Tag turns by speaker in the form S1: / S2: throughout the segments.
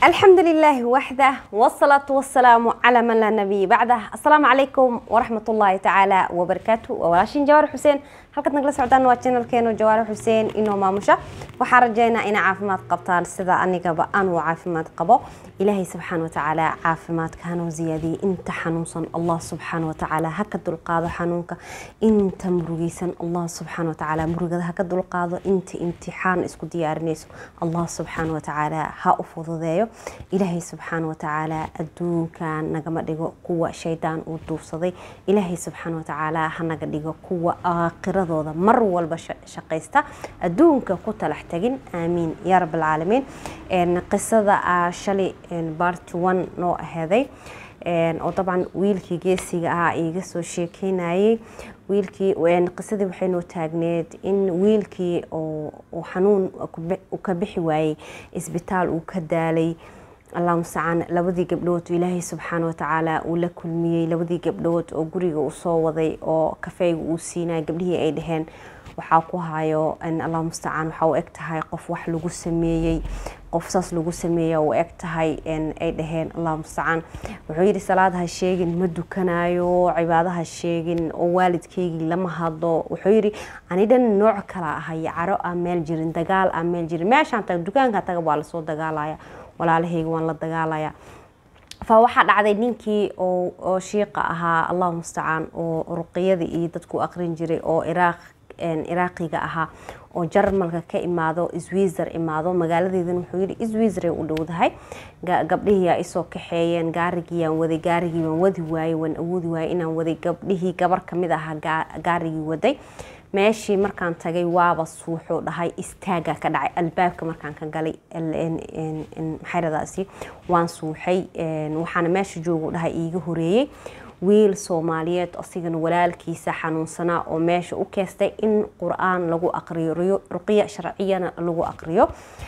S1: الحمد لله وحده والصلاة والسلام على من لا نبي بعده السلام عليكم ورحمة الله تعالى وبركاته وولاشين جوار حسين halkaad nagala socdaan waa janalkeenu jawaare xuseen inoo maamusha waxaan rajaynaa inay caafimaad qabtaan sida anigaba anuu caafimaad qabo ilaahay subxaana watacaala caafimaadka hanoo ziyaadiyey inta xanuunsan allah subxaana watacaala ha ka dulqaado xanuunka inta murugeysan allah subxaana watacaala murugada ha ka dulqaado inta imtixaan isku diyaarinayso allah subxaana watacaala ha u fududeeyo ilaahay subxaana watacaala adduunkan nagama dhigo kuwa shaydaan uu duufsaday ilaahay subxaana watacaala ha naga dhigo kuwa aakhira dooda mar walba shaqaysta adduunka ku talax tagin aamiin yaa rab alcaalamiin qisada shalay barty one noo aheeday oo dabcan wiilkii geesiga ahaa iiga soo sheekeynayay wiilkii qisadii waxay noo taagneed in wiilkii oo xanuun ka bixi waayey isbitaal uu ka daalay allah mustacaan labadii gabdhood ilaahay subxaana watacaala uu la kulmiyey labadii gabdhood oo guriga uu soo waday oo kafeyga uu siinaya gabdhihii ay dhaheen waxaa ku hayo allah mustacaan waxaa u eg tahay qof wax lagu sameeyey qof saas lagu sameeya u eg tahay ay dhaheen allah mustacaan wuxuu yidhi salaad ha sheegin ma dukanayo cibaado ha sheegin oo waalidkaygii lama hadlo wuxuu yidhi ani dhan nooc kala ahay caro aan meel jirin dagaal aan meel jirin meeshaan taga dukaanka taga waa lasoo dagaalaya walaalahayga waan la dagaalaya fa waxaa dhacday ninkii oo shiiqa ahaa allahu mustacaan oo ruqiyada iyo dadku aqrin jiray oo iraaq iraaqiga ahaa oo jarmalka ka imaado swizer imaado magaaladeedana wuxuu yidhi swizeray u dhowdahay gabdhihiiyaa isoo kaxeeyeen gaarigiiyaan waday gaarigii waan wadi waayey waan awoodi waayey inaan waday gabdhihii gabar kamid ahaa gaarigii waday meeshii markaan tagay waaba suuxuu dhahay istaaga ka dhacay albaabka markaan ka galay maxayradaasi waan suuxay waxaana meesha joogu dhahay iiga horeeyey wiil soomaaliyeed asigana walaalkiisa xanuunsanaa oo meesha u keestay in qur-aan lagu aqriyo ruqiya sharciyana lagu aqriyo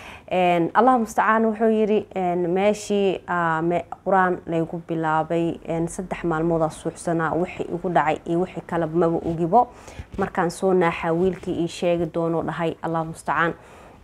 S1: allah mustacaan wuxuu yidhi meeshii qur-aan laygu bilaabay saddex maalmoodaa suuxsanaa wixii igu dhacay iyo wixii kale maba ogibo markaan soo naaxaa wiilkii ii sheegi doonoo dhahay allah mustacaan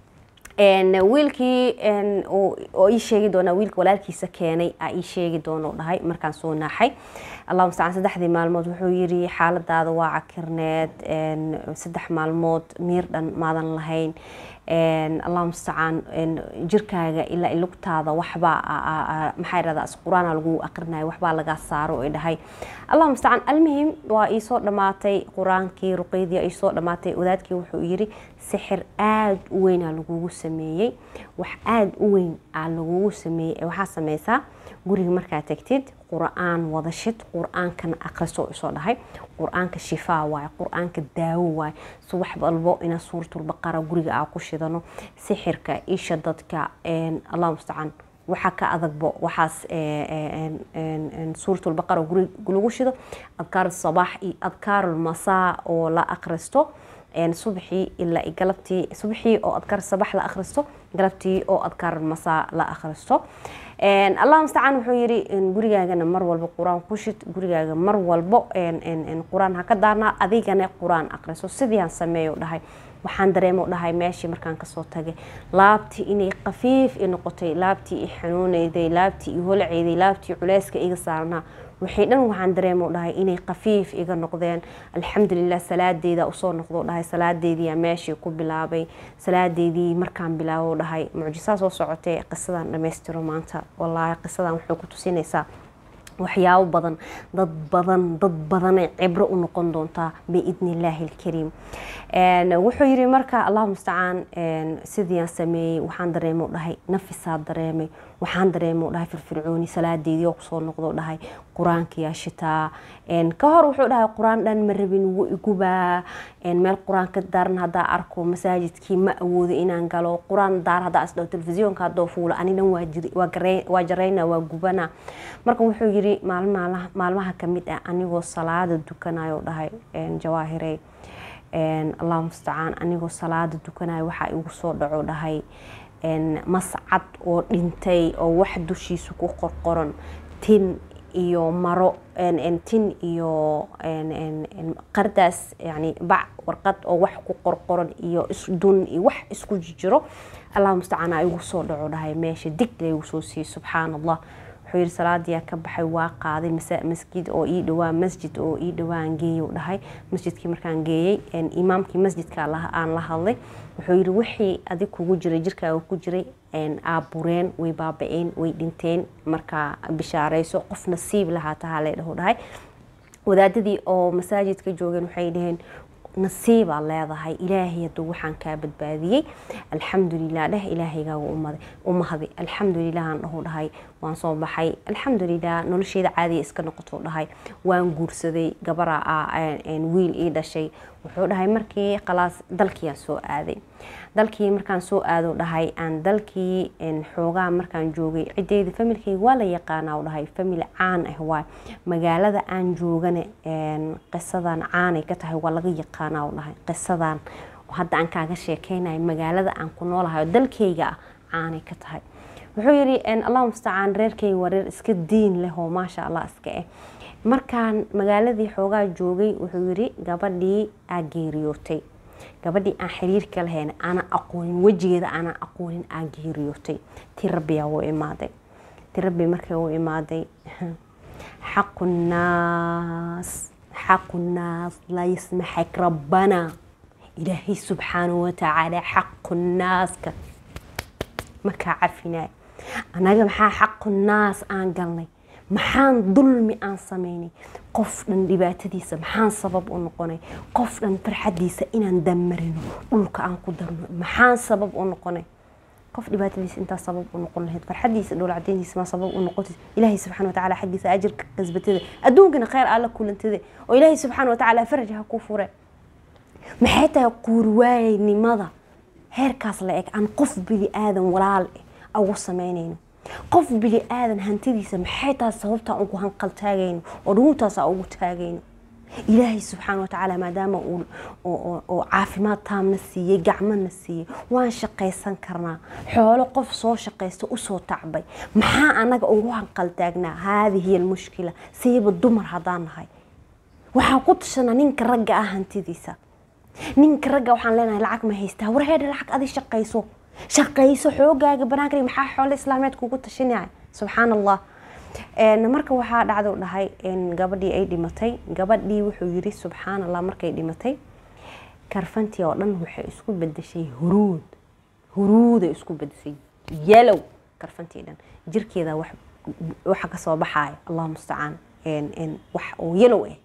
S1: wiilkii oo ii sheegi doonaa wiilka walaalkiisa keenay aa ii sheegi doonoo dhahay markaan soo naaxay allah mustacaan saddexdii maalmood wuxuu yidhi xaaladaada waa cakirneed saddex maalmood miir dhan maadan lahayn allah mustacaan jirkaaga ilaa lugtaada waxbaa maxaa irahdaa qur-aana lagu aqrinayo waxbaa lagaa saaro ay dhahay allah mustacaan almuhim waa iisoo dhammaatay qur-aankii ruqeydii iisoo dhammaatay wadaadkii wuxuu yidhi sixir aada u weynaa lagugu sameeyey wax aada u weyn aa lagugu sameeyey waxaa sameysaa guriga markaa tagtid qur-aan wadashid qur-aankana aqriso isoo dhahay qur-aanka shifaa waaye qur-aanka daawo waaye subax walbo ina suuratulbaqara guriga aa ku shidano sixirka isha dadka allah mustacaan waxaa ka adagbo waxaas suuratulbaqara guriga lagu shido adkaar sabaax iyo adkaarulmasaa oo la aqristo subaxii ilaa galabtii subaxii oo adkaar sabax la akhristo galabtii oo adkaar masaa la akhristo allah mustacaan wuxuu yidhi gurigaagana mar walbo qur-aan ku shid gurigaaga mar walbo qur-aan ha ka daarnaa adigana qur-aan akhriso sidiiaan sameeyo dhahay waxaan dareemo dhahay meeshii markaan kasoo tagay laabtii inay qafiif i noqotay laabtii i xanuunayday laabtii i holceyday laabtii culeyska iga saarnaa waxay dhan waxaan dareemo dhahay inay qafiif iga noqdeen alxamdulilah salaadeeda usoo noqdo dhahay salaadeediyaa meeshii ku bilaabay salaadeedii markaan bilaabo dhahay mucjisaa soo socotay qisadan dhammaystiro maanta wallaahi qisadan waxay ku tusinaysaa waxyaabo badan dad badan dad badanay cibro u noqon doontaa biidni illaahi alkariim wuxuu yidhi marka allah mustacaan sidiiaan sameeyey waxaan dareemo dhahay nafisaa dareemay waxaan dareemo dhahay firfircooni salaadeedii oo kusoo noqdo dhahay qur-aankiyaa shitaa ka hor wuxuu dhahay qur-aan dhan ma rabin wuu igubaa meel qur-aan ka daaran haddaa arko masaajidkii ma awoodo inaan galo qur-aan daar haddaa isdhaho telefisyoonka haddoo fuulo ani dhan waa jarayna waa gubana marka wuxuu yidhi maalmaha kamid ah anigoo salaada dukanayo dhahay jawaahirey allah mustacaan anigoo salaada dukanayo waxaa igu soo dhaco dhahay mascad oo dhintay oo wax dushiisa ku qorqoran tin iyo maro tin iyo qardaas yani bac warqad oo wax ku qorqoran iyo dun iyo wax isku jiro allah mustacaan aa igu soo dhaco dhahay meesha dig laygu soo siiyey subxaan allah wuxuu yidhi salaadiyaa ka baxay waa qaaday masjid oo ii dhawaa masjid oo ii dhawaan geeyo dhahay masjidkii markaan geeyey imaamkii masjidka aan la hadlay wuxuu yidhi wixii adig kugu jiray jirkaaga ku jiray aabureen way baaba-een way dhinteen markaa bishaarayso qof nasiib lahaa tahaa lee dhaho dhahay wadaadadii oo masaajidka joogeen waxay dhaheen nasiibaa leedahay ilaahay hadduu waxaan kaa badbaadiyey alxamdulilah dheh ilaahaygaaga umahday alxamdulilahan dhahu dhahay waan soo baxay alxamdulilah nolosheeda caadiya iska noqoto dhahay waan guursaday gabara wiil ii dhashay wuxuu dhahay markii khalaas dalkiiaan soo aaday dalkii markaan soo aado dhahay aan dalkii xoogaa markaan joogay ciddeyda familkeyga waa la yaqaana dhahay famil caan ah waay magaalada aan joogana qisadan caanay ka tahay waa laga yaqaana dhahay qisadan hadda aan kaaga sheekeynayo magaalada aan ku noolahay oo dalkeyga ah caanay ka tahay wuxuu yidhi allah mustacaan reerkeyga waa reer iska diin leh oo maasha allah iska ah markaan magaaladii xoogaa joogay wuxuu yidhi gabadhii aa geeriyootay gabadhii aan xiriirka lahayn aanan aqoonin wejigeeda aanan aqoonin aa geeriyootay ti rabbiyaa u imaaday ti rabbi markay u imaaday xaqu nnaas xaqu nnaas laa yasmaxak rabbana ilaahay subxaanahu watacaala xaqu nnaaska markaa cafinaayo annaga maxaa xaqu nnaas aan galnay maxaan dulmi aan samaynay qof dhan dhibaatadiisa maxaan sabab u noqonay qof dhan farxadiisa inaan damarino dhulka aan ku darno maxaan sabab u noqonay qof dhibaatadiisa intaa sabab u noqon lahayd farxadiisa dhowla cadeyntiisa ma sabab u noqotay ilaahay subxana watacaala xaggiisa ajirka kasbatada adduunkana kheyr alla kulantada oo ilaahay subxaana watacaala faraj ha ku fure maxay tahay quurwaaynimada heerkaas la eg aan qof bini aadan walaal eh ugu samaynayno qof bini aadan hantidiisa maxay tahay sababtaan ugu hanqal taagayno oo dhuguntaasa ugu taagayno ilaahay subxaana watacaala maadaama oo caafimaad taamna siiyey gacmona siiyey waan shaqaysan karnaa xoolo qof soo shaqaysta usoo tacbay maxaa anaga ugu hanqal taagnaa haadihi almushkila siiba dumar haddaan nahay waxaan ku tashanaa ninka ragga ah hantidiisa ninka ragga waxaan leenahay lacag ma haystaa warheedha lacag adi shaqayso shaqayso xoogaaga banaanka maxaa xoolo islaameed kugu tashanaya subxaan allah marka waxaa dhacdo dhahay gabadhii ay dhimatay gabadhii wuxuu yiri subxaan allah markay dhimatay karfantii oo dhan waxay isku bedeshay huruud huruuday isku bedeshay yalow karfantii dhan jirkeeda waxa kasoo baxaaya allah mustacaan wax oo yalow ah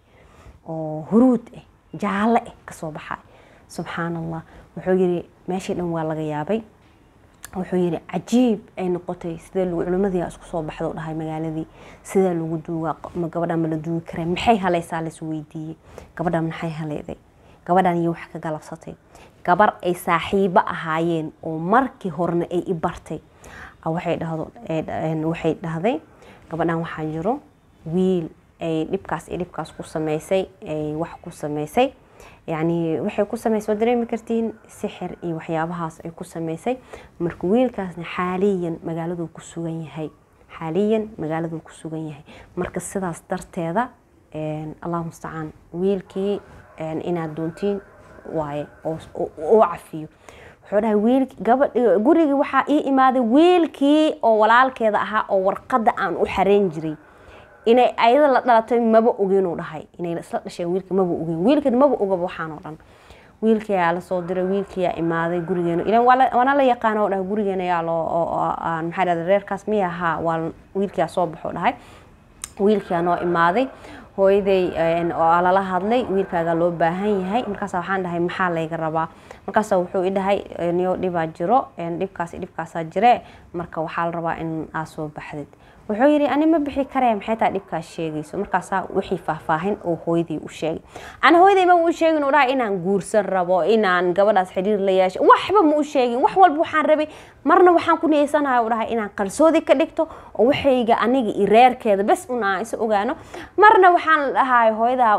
S1: oo huruud ah jaalle ah kasoo baxaaya subxaan allah wuxuu yiri meeshii dhan waa laga yaabay wuxuu yidhi cajiib ay noqotay sidee culimadii isku soo baxdo dhahay magaaladii sidee lagu duugaa gabadhan ma la duugi karee maxay halaysaa lais weydiiyey gabadhan maxay haleyday gabadhan iyo wax ka galabsatay gabar ay saaxiibo ahaayeen oo markii horena ay i bartay waxay dhahdo waxay dhahday gabadhan waxaa jiro wiil ay dhibkaas iyo dhibkaas ku samaysay ay wax ku samaysay yacni waxay ku samaysay waa dareemi kartiin sixir iyo waxyaabahaas ay ku samaysay marka wiilkaasna xaaliyan magaaladuu ku sugan yahay xaaliyan magaaladuu ku sugan yahay marka sidaas darteeda allah mustacaan wiilkii inaad doontiin waaye oo cafiyo wuxuu dhahay wiil gabadh gurigii waxaa ii imaaday wiilkii oo walaalkeeda ahaa oo warqadda aan u xareyn jiray inay ayada la dhalatay maba ogeynuu dhahay inay isla dhasheen wiilka maba ogeyn wiilkan maba ogaba waxaan oo dhan wiilkiyaa lasoo diray wiilkiyaa imaaday gurigeena ilan waana la yaqaana oo dhahay gurigeena yaa loo maxaa dhahda reerkaas miya ahaa waa wiilkiyaa soo baxo dhahay wiilkiyaa noo imaaday hooyaday oo lala hadlay wiilkaaga loo baahan yahay markaasa waxaan dhahay maxaa layga rabaa markaasa wuxuu i dhahay niyo dhibaa jiro dhibkaas dhibkaasaa jire marka waxaa la rabaa in aa soo baxdid wuxuu yidhi ani ma bixi karee maxay taa dhibkaas sheegayso markaasaa wixii faahfaahin oo hooyadii u sheegay ana hooyaday ma u sheegin u dhahay inaan guursan rabo inaan gabadhaas xidhiir la yeesho waxba ma u sheegin wax walba waxaan rabay marna waxaan ku niyeysanahay u dhahay inaan qarsoodi ka dhigto oo waxayga aniga iyo reerkeeda bes un aan isa ogaano marna waxaan dhahay hooyadaa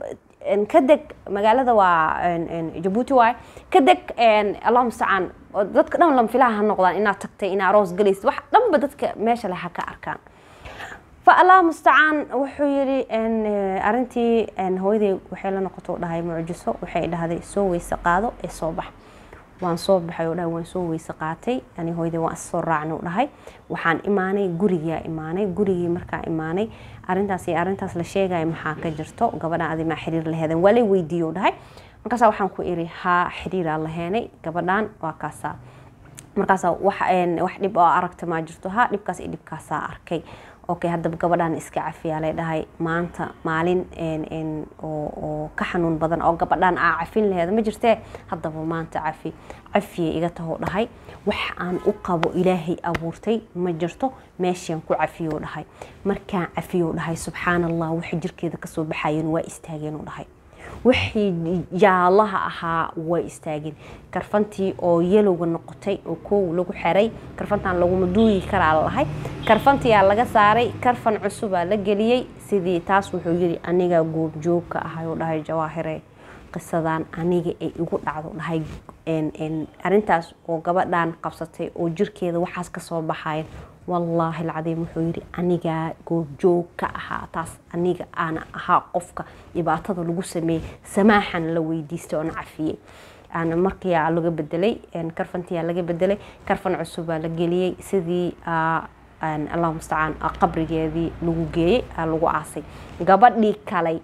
S1: ka deg magaalada waa jabuuti waay ka deg allah mustacaan dadka dhan lamfilaha ha noqdaan inaad tagtay inaa aroos galaysid wax dhanba dadka meesha leh ha ka arkaan fa allah mustacaan wuxuu yidhi arintii hooyaday waxay la noqoto dhahay mucjiso waxay dhahday soo weyse qaado ee soo bax waan soo baxay oo dhahay waan soo weyse qaatay ani hooyadii waan is soo raacna u dhahay waxaan imaanay gurigaa imaanay gurigii markaa imaanay arrintaas iyo arrintaas la sheegaya maxaa ka jirto gabadhan adi maa xiriir laheedan waa lay weydiiye u dhahay markaasaa waxaan ku iri haa xiriiraa laheenay gabadhan waa kaasaa markaasa wax wax dhib oo aragta maa jirto ha dhibkaas iyo dhibkaasaa arkay okay haddaba gabadhan iska cafiyaa lay dhahay maanta maalin oo ka xanuun badan oo gabadhan aa cafin laheeda ma jirtee haddaba maanta cafi cafiya iga tahoo dhahay wax aan u qabo ilaahay abuurtay ma jirto meeshaan ku cafiyou dhahay markaan cafiyou dhahay subxaan allah waxa jirkeeda kasoo baxayen waa istaageen u dhahay wixii jaalaha ahaa way istaageen karfantii oo yalowga noqotay oo koow lagu xeray karfantan laguma duuyi karaa lalahay karfantiyaa laga saaray karfan cusubaa la geliyey sidii taas wuxuu yiri anigaa goobjoogka ahay oo dhahay jawaahire qisadan aniga ay igu dhacdo dhahay arintaas oo gabadhan qabsatay oo jirkeeda waxaas kasoo baxayan wallaahi alcadiim wuxuu yidhi anigaa goobjoog ka ahaa taas aniga aana ahaa qofka dhibaatada lagu sameeyey samaaxan la weydiistay oona cafiyey aana markiyaa laga bedelay karfantiyaa laga bedelay karfan cusubaa la geliyey sidii allahu mustacaan qabrigeedii lagu geeyey lagu aasay gabadhii kalay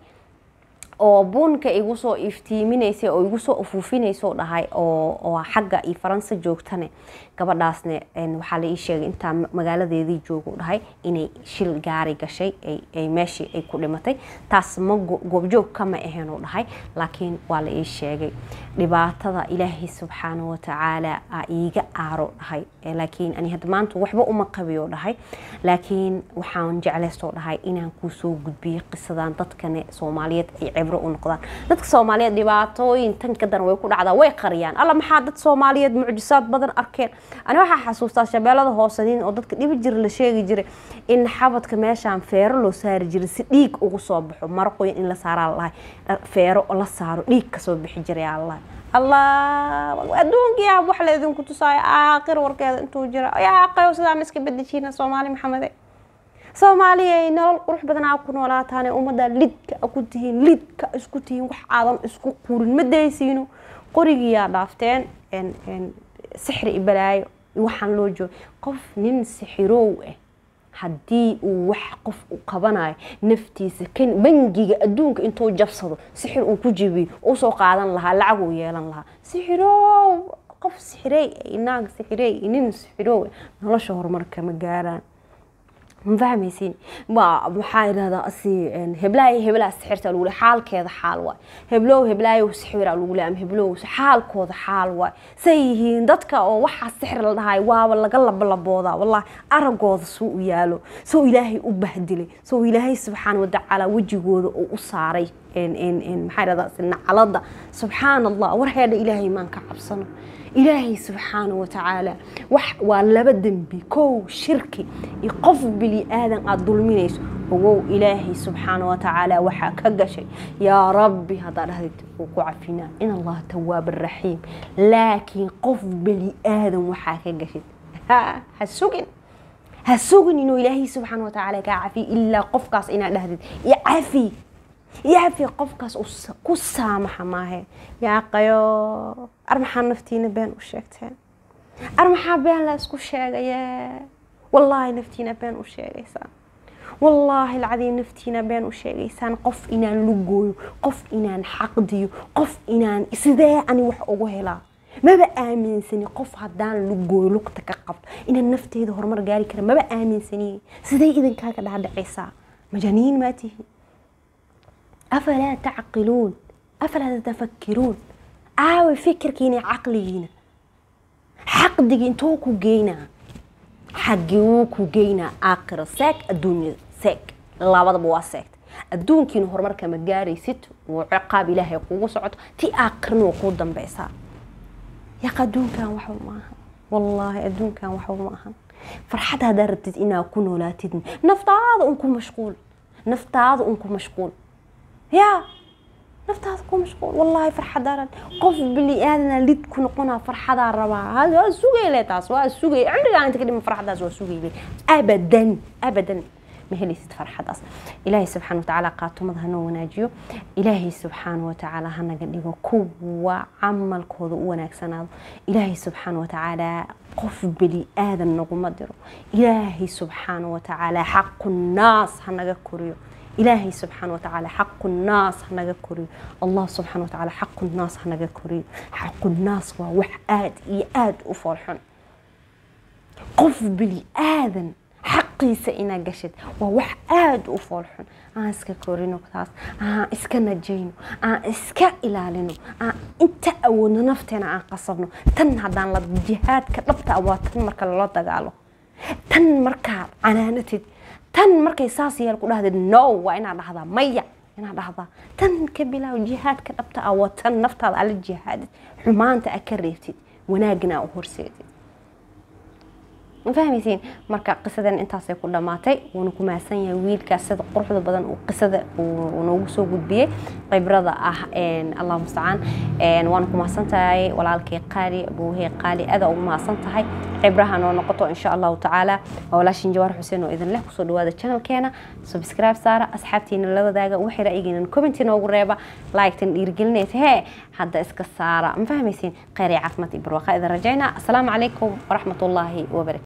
S1: oo buunka igu soo iftiiminaysa oo igu soo ufuufinayso dhahay oo xagga iyo faransa joogtane gabadhaasne waxaa la ii sheegay intaa magaaladeedii joogu dhahay inay shil gaari gashay ay meeshii ay ku dhimatay taas ma goobjoog kama ahayn u dhahay laakiin waa la ii sheegay dhibaatada ilaahay subxaana watacaala a iiga aaro dhahay laakiin ani hadda maanta waxba uma qabiyo dhahay laakiin waxaan jeclaystoo dhahay inaan kuu soo gudbiyey qisadan dadkane soomaaliyeed ay cibro u noqdaan dadka soomaaliyeed dhibaatooyin tan ka daran way ku dhacdaa way qariyaan alla maxaa dad soomaaliyeed mucjisaad badan arkeen ani waxaa xasuustaa shabeellada hoosaniin oo dadka dhibi jira la sheegi jiray in xabadka meeshaan feero loo saari jiray si dhiig ugu soo baxo maraqoyn in la saaraa lahay feero la saaro dhiig kasoo bixi jiray allah allah adduunkiyaa wax laydinku tusaayo aakhir warkeeda intuu jira yaa aqayo sidaan iska bedejiina soomaali maxamede soomaaliya ay nolol qurux badan aa ku noolaataane ummadda lidka a ku tihiin lidka isku tihiin wax aadan isku qurin ma daysiino qorigiyaa dhaafteen sixri i balaayo waxaan loo jooga qof nin sixiroow ah haddii uu wax qof u qabanayo naftiisa kan bangiga adduunka intuu jabsado sixir uu ku jibiyo usoo qaadan lahaa lacag uu yeelan lahaa sixiroow qof sixirey naag sixirey nin sixiroow nolosha horumarka ma gaaraan ma fahmaysin ma maxaa idhahdaa asi heblaay heblaha sixirta lagu leeyahay xaalkeeda xaal waay heblow heblaayo sixira lagu leeyahay ama heblow xaalkooda xaal waay say yihiin dadka oo waxaa sixir la dhahay waaba laga labalaboodaa wallahi aragooda suu u yaalo soo ilaahay u bahdilay soo ilaahay subxaana watacaala wejigooda uu u saaray maxaa idhahdaa nacalada subxaana allah warheedha ilaahay maan ka cabsano ilaahay subxaana watacaala wax waa laba dembi kow shirki iyo qof bini aadan aada dulminayso ogow ilaahay subxaana watacaala waxaa ka gashay yaa rabbi haddaa dhahdid wuu ku cafinaa in allaha tawaab raxiim laakiin qof bini aadan waxaa ka gashay ha sugin ha sugin inuu ilaahay subxaana watacaala kaa cafiyo ilaa qofkaas inaad dhahdid iyo cafi yaafi qofkaas ku saamaxa maahe yaaqayo armaxaa naftiina been u sheegteen armaxaa been la isku sheegaye wallaahi naftiina been u sheegaysaan wallaahi alcadiim naftiina been u sheegaysaan qof inaan lugooyo qof inaan xaqdiyo qof inaan sidee ani wax ugu helaa maba aaminsani qof haddaan lugooyo lugta ka qabto inaan nafteeda horumar gaari kara maba aaminsaniye sidee idinkaaga dhaadhacaysaa majaniin maa tihiin afalaa tacqiluun afalaa tatafakkiruun aawe fikirkiina caqligiina xaqdigi intuu ku geynaa xaggiuu ku geynaa aakhira seeg adduunyada seeg labadaba waa seegta adduunkiina horumarka ma gaaraysid wuu ciqaab ilaahay kugu socoto ti aakhirna waa kuu dambeysaa yaqa adduunkan waxba ma ahan wallaahi adduunkan waxba ma ahan farxad haddaa rabtid inaa ku noolaatid naftaada un ku mashquul naftaada un ku mashquul yaa naftaada ku mashquul wallaahi farxadaaran qof bini aadana lid ku noqonaa farxadaa rabaa waa sugayle taas waa sugay cimrigaa inta ka dhima farxadaas waa sugayle abadan abadan ma helaysid farxadaas ilaahay subxaana watacaala qaatumada hanoo wanaajiyo ilaahay subxaana watacaala hanaga dhigo kuwa camalkooda u wanaagsanaado ilaahay subxaana watacaala qof beli aadan naguma diro ilaahay subxaana watacaala xaqu naas hanaga koriyo ilaahay subxaana watacaala xaqu naas hanaga koriyo allah subxaana watacaala xaqu naas hanaga koriyo xaqu naas waa wax aad iyo aad u foolxun qof bili aadan xaqiisa inaa gashid waa wax aada u foolxun aan iska korino taas aan iska najayno aan iska ilaalino aan inta awoodno nafteena aan qasabno tan haddaan la jihaadka dhabta ah waa tan marka lala dagaalo tan markaa canaanatid tan markay saas yeel ku dhahdid no waa inaad dhahdaa maya inaad dhahdaa tan ka bilaaw jihaadka dhabta ah waa tan naftaada ala jihaadid xumaanta a ka reebtid wanaagna a u horseedid ma fahmaysiin marka qisadan intaasay ku dhammaatay wuuna ku mahadsan yahay wiilkaas sida quruxda badan uu qisada uu noogu soo gudbiyey khibrada ah allah mustacaan waana ku mahadsan tahay walaalkay qaali abuuhey qaali aada ugu mahadsan tahay khibraha noo noqoto insha allahu tacaala waa walaashin jawaar xuseen oo idin leh kusoo dhawaada channelkeena subscribe saara asxaabtiina la wadaaga waxay ra'yigiina commenti noogu reeba like-tan dhiirigelinaysa hee hadda iska saara ma fahmaysiin kheyr iyo caafimaad iyo barwaaqo idin rajaynaa asalaamu calaykum waraxmat ullaahi wabarakatu